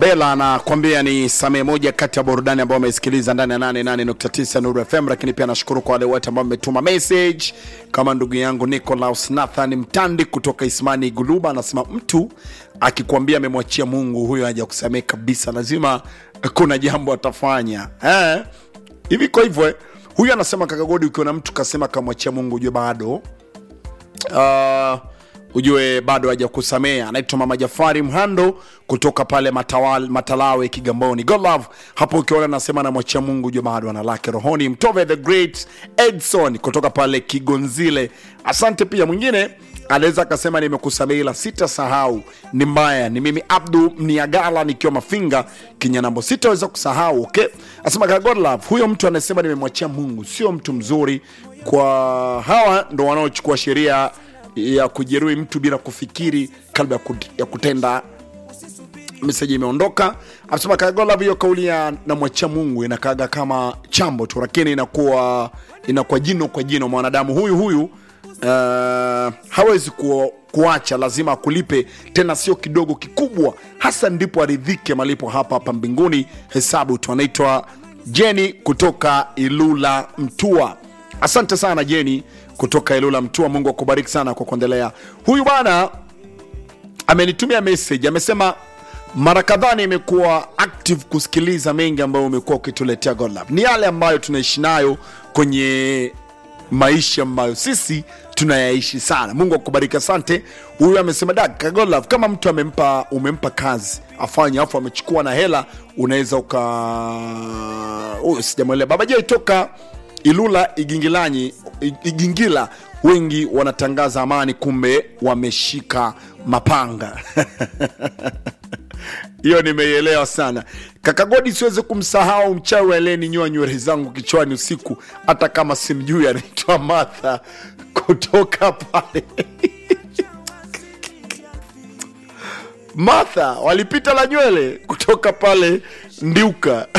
Bela anakwambia ni samee moja kati ya burudani ambao wamesikiliza ndani ya 88.9 Nuru FM, lakini pia nashukuru kwa wale wote ambao wametuma message kama ndugu yangu Nicolaus Nathan Mtandi kutoka Ismani Guluba, anasema mtu akikwambia amemwachia Mungu, huyo haja kusamee kabisa, lazima kuna jambo atafanya eh? hivi kwa hivyo eh, huyu anasema kaka Godi, ukiona mtu kasema kamwachia Mungu ujue bado uh, ujue bado haja kusamea. Anaitwa Mama Jafari Mhando kutoka pale Matawal, Matalawe Kigamboni. God love hapo, ukiona anasema namwachia Mungu ujue bado ana lake rohoni. Mtove the Great Edson kutoka pale Kigonzile, asante. Pia mwingine anaweza akasema nimekusamea, ila sitasahau, ni mbaya. Ni mimi Abdu Mniagala nikiwa Mafinga Kinyanambo, sitaweza kusahau. Okay, asema kaka God love, huyo mtu anasema nimemwachia Mungu sio mtu mzuri. Kwa hawa ndo wanaochukua sheria ya kujeruhi mtu bila kufikiri kabla ya kut- ya kutenda. Meseji imeondoka. Anasema Kagolav, hiyo kauli ya namwachia Mungu inakaga kama chambo tu, lakini inakuwa inakuwa jino kwa jino. Mwanadamu huyu huyu uh, hawezi ku, kuacha, lazima akulipe, tena sio kidogo, kikubwa hasa, ndipo aridhike malipo hapa hapa mbinguni. Hesabu tu. Anaitwa Jeni kutoka Ilula Mtua. Asante sana Jeni kutoka Ilula Mtua. Mungu akubariki sana kwa kuendelea. Huyu bwana amenitumia message, amesema mara kadhaa nimekuwa active kusikiliza mengi ambayo umekuwa ukituletea God Love. Ni yale ambayo tunaishi nayo kwenye maisha ambayo sisi tunayaishi sana. Mungu akubariki, asante. Huyu amesema dak God Love, kama mtu amempa umempa kazi afanye, afu amechukua na hela, unaweza uka huyu sijamwelewa. Baba J toka Ilula Igingilanyi Igingila, wengi wanatangaza amani, kumbe wameshika mapanga hiyo nimeielewa sana kaka Godi, siwezi kumsahau mchawi aliyeninyoa nywele zangu kichwani usiku, hata kama simjui, anaitwa Martha kutoka pale Martha walipita la nywele kutoka pale Ndiuka.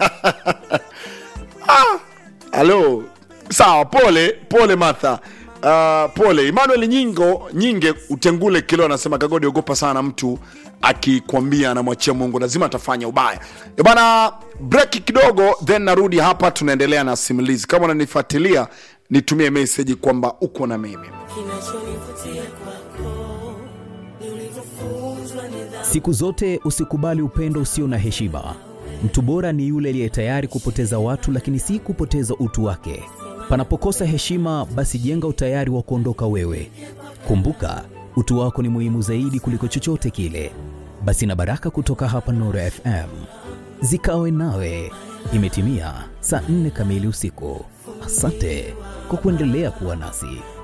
ah, halo, sawa, pole pole Martha. Uh, pole Emmanuel Nyingo Nyinge Utengule Kilo anasema Kagodi, ogopa sana mtu akikwambia anamwachia Mungu lazima atafanya ubaya. E bana, break kidogo, then narudi hapa, tunaendelea na simulizi. Kama unanifuatilia nitumie message kwamba uko na mimi. Kinachonivutia kwako ni ulivyofunzwa nidhamu. Siku zote usikubali upendo usio na heshima. Mtu bora ni yule aliye tayari kupoteza watu, lakini si kupoteza utu wake. Panapokosa heshima, basi jenga utayari wa kuondoka wewe. Kumbuka, utu wako ni muhimu zaidi kuliko chochote kile. Basi na baraka kutoka hapa Nuru FM zikawe nawe. Imetimia saa nne kamili usiku. Asante kwa kuendelea kuwa nasi.